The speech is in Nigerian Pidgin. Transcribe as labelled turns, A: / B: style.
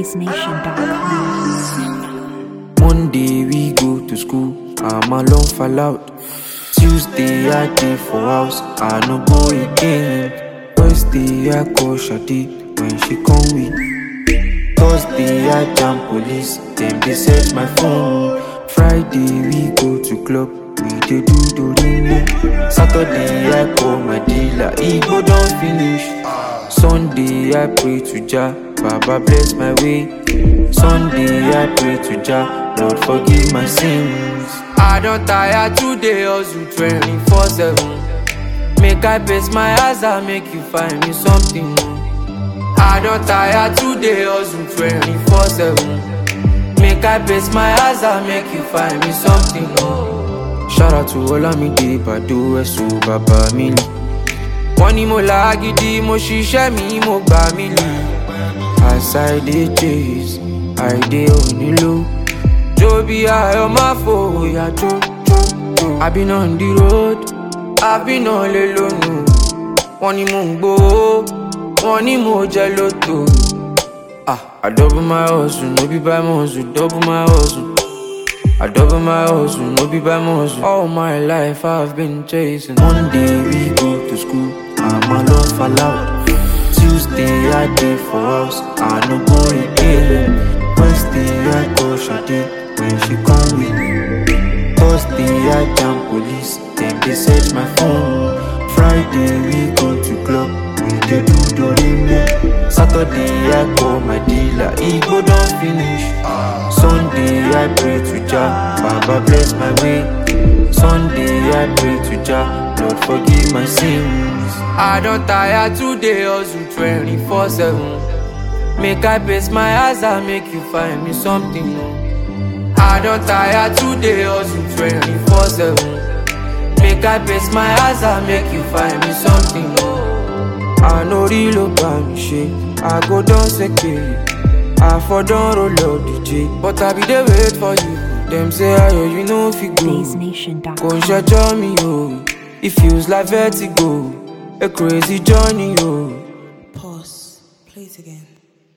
A: BlazeNation.com.
B: Monday we go to school, I'm alone fall out. Tuesday I dey for house, I no go again. Wednesday I call Shadi when she come with. Thursday I jam police, them they set my phone. Friday we go to club, we dey do dorime. Saturday I call my dealer, he go don finish. Sunday I pray to Jah, Baba bless my way. Sunday I pray to Jah, Lord forgive my sins. I don tire today hustle 24/7. Make I pace my eyes and make you find me something. I don tire today hustle 24/7. Make I pace my eyes and make you find me something. Shout out to Olamide Bado Ẹ̀sùn bàbá mi lì. Wọ́n ní mo là á gidi, mo ṣiṣẹ́ mi, mo gbà mí lì. As I dey chase, I dey onílò. Jó bí ayọ̀ máa fòyà jó jó jó. I been on the road, I been on lè lónìí. Wọ́n ní mò ń gbowó, wọ́n ní mo jẹ lóto. Ah, I double my hustle, no be by muscle, double my hustle. I double my hustle, no be by muscle. All my life I've been chasing. Monday we go to school, I'm alone fall out. Tuesday I dey for house, I no go again. Wednesday I call Shadi when she come with. Thursday I jam police, them they search my phone. Friday we go to club, we dey do dorime. Saturday I call my dealer, he go don finish. Sunday I pray to Jah, Baba bless my way. Sunday I pray to Jah, Lord forgive my sins. I don tire today hustle 24/7. Make I pace my eyes and make you find me something. I don tire today hustle 24/7. Make I pace my eyes and make you find me something. I no real about me shit. I go down secure. I for don roll up DJ, but I be dey wait for you. Dem say ayo you no fit go. Kò ń
A: BlazeNation.com.
B: ṣẹjọ́ mi o, it feels like vertigo, a crazy journey o.
C: Pause. Play it again.